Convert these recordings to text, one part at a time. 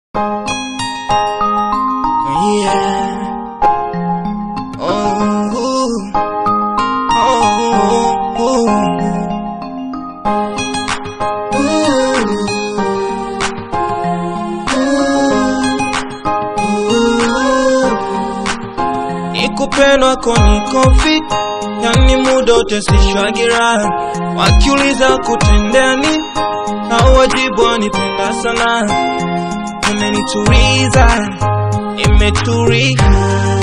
Yeah. Oh, oh, Nikupendwa ko niko fit, yani muda wote sishwagira. Wakiuliza kutendea nini, au wajibu wanipenda sana. Umenituliza, nimetulia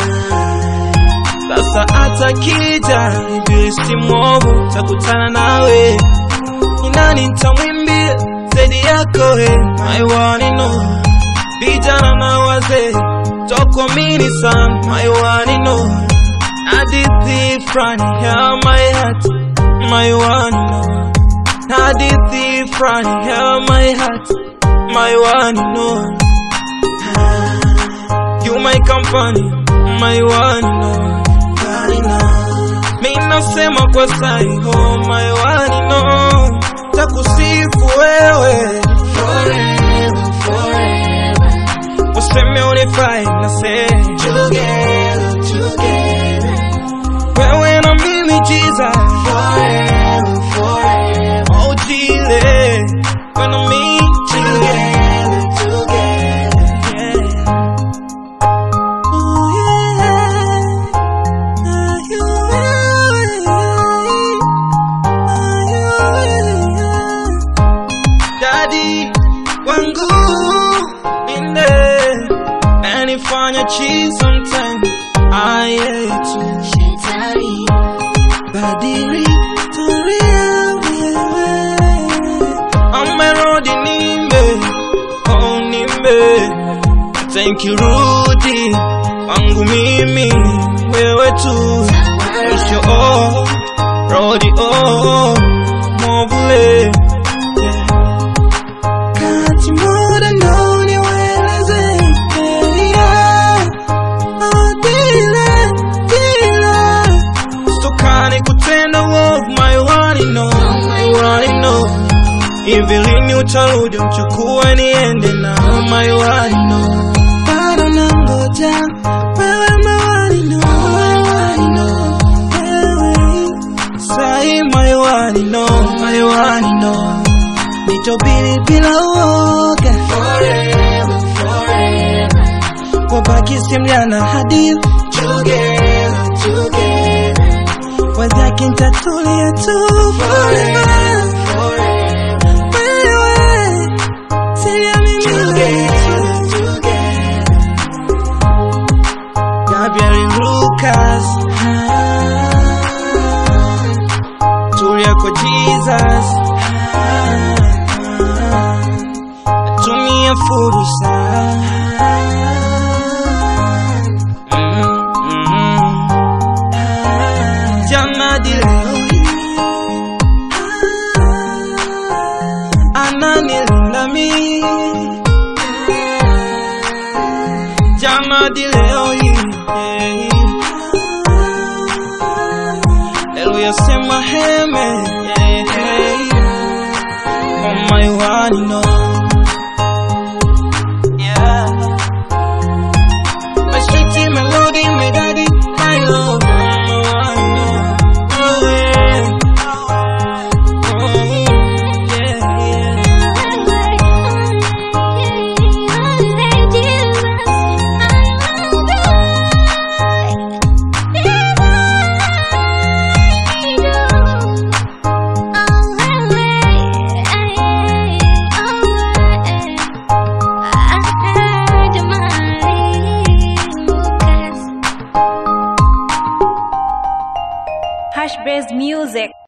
sasa hata kija ibilisi mwovu takutana nawe, ni nani nitamwimbia zaidi yako we my one and all. Vijana na wazee tokuamini sana my one and all. Hadithi fulani ya my heart my one and all. Hadithi fulani ya my heart my one and all. You my company my one and all. Mi nasema kwa sai oh my one no takusifu wewe Forever, forever, useme unifai na say together, together, wewe na mimi jiza forever, forever, oh jile wewe na mimi together, together. yeah. Oh, yeah. Ah, you, yeah. Daddy wangu inde anifanya cheese sometime I hate you Shetani, badiri tulia wewe amerudi nimbe oh nimbe thank you rudi wangu mimi wewe tu mwisho oh rodi oh mobule yeah. kati muda ndo niweleze yeah. oh, dile dile Stokane kutenda love my one and know my one and know Hivi lini utarudi mchukue niende na my one and know Bado nangoja wewe my one and know my one and know wewe Sai my one and know my one and know Nitobili bila uoga forever, forever, kwa baki simliana hadithi together, together, Wazaki nitatulia tu forever forever, Wewe, silia mimi together, together. Gabriel Lucas ah, Tulia kwa Jesus ah, Tumia fursa Mm, mm, Jana di leo hii Ananilinda mimi Jana di leo hii yeah. Leo yasema heme yeah, yeah. Oh my one no Yeah My sweetie melody my daddy my love Oh my one no Oh yeah Oh yeah yeah Hush Bass Music.